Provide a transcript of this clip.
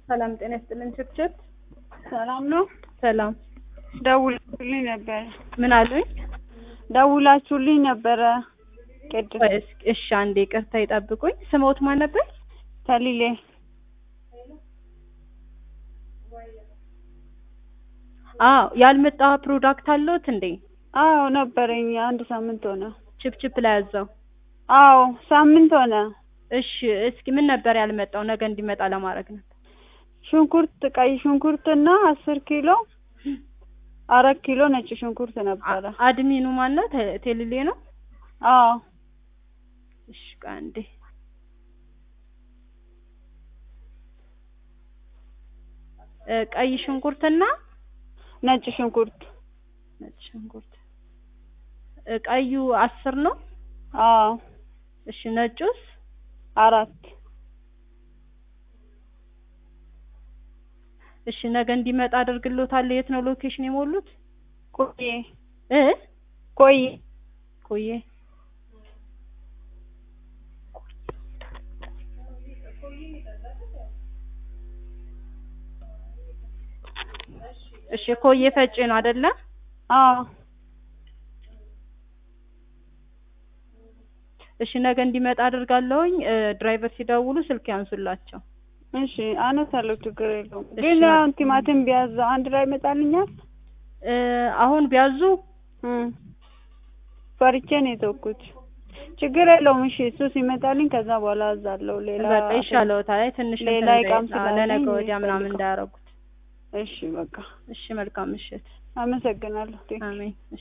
ሰላም ጤና ይስጥልን። ችብችብ ሰላም ነው። ሰላም ደውላችሁልኝ ነበረ ምን አሉኝ? ደውላችሁልኝ ነበረ ቅድም። ቆይ እስኪ እሺ፣ አንዴ ይቅርታ ይጠብቁኝ። ስሞት ማን ነበር? ተሊሌ አዎ ያልመጣ ፕሮዳክት አለዎት እንዴ? አዎ ነበረኝ። አንድ ሳምንት ሆነ። ችፕችፕ ላይ ያዘው። አዎ ሳምንት ሆነ። እሺ እስኪ ምን ነበር ያልመጣው? ነገ እንዲመጣ ለማድረግ ነበር። ሽንኩርት፣ ቀይ ሽንኩርትና አስር ኪሎ አራት ኪሎ ነጭ ሽንኩርት ነበረ። አድሚኑ ማን ነው? ቴ- ቴልሌ ነው? አዎ እሺ ቆይ አንዴ እ ቀይ ሽንኩርትና ነጭ ሽንኩርት ነጭ ሽንኩርት እ ቀዩ አስር ነው። አዎ እሺ ነጩስ አራት እሺ ነገ እንዲመጣ አደርግልዎታለሁ። የት ነው ሎኬሽን የሞሉት? ቆየ እ ቆየ ቆየ እሺ ኮዬ ፈጬ ነው አይደለ? አዎ እሺ ነገ እንዲመጣ አደርጋለሁኝ። እ ድራይቨር ሲደውሉ ስልክ ያንሱላቸው። እሺ አነሳለሁ፣ ችግር የለውም። እሺ። ግን አሁን ቲማቲም ቢያዝ አንድ ላይ ይመጣልኛል? እ አሁን ቢያዙ እም ፈርቼ ነው የተውኩት። ችግር የለውም። እሺ እሱ ሲመጣልኝ ከዛ በኋላ አዛለሁ። ሌላ በቃ ይሻለዎታል። አይ ትንሽ ሌላ እንትን እቃም እንዳይ- አዎ፣ ስላለኝ ለነገ ወዲያ ምናምን ይፈልጋል። እንዳያረጉት። እሺ በቃ እሺ መልካም ምሽት። አመሰግናለሁ። ቴንክ ዩ። አሜን። እሺ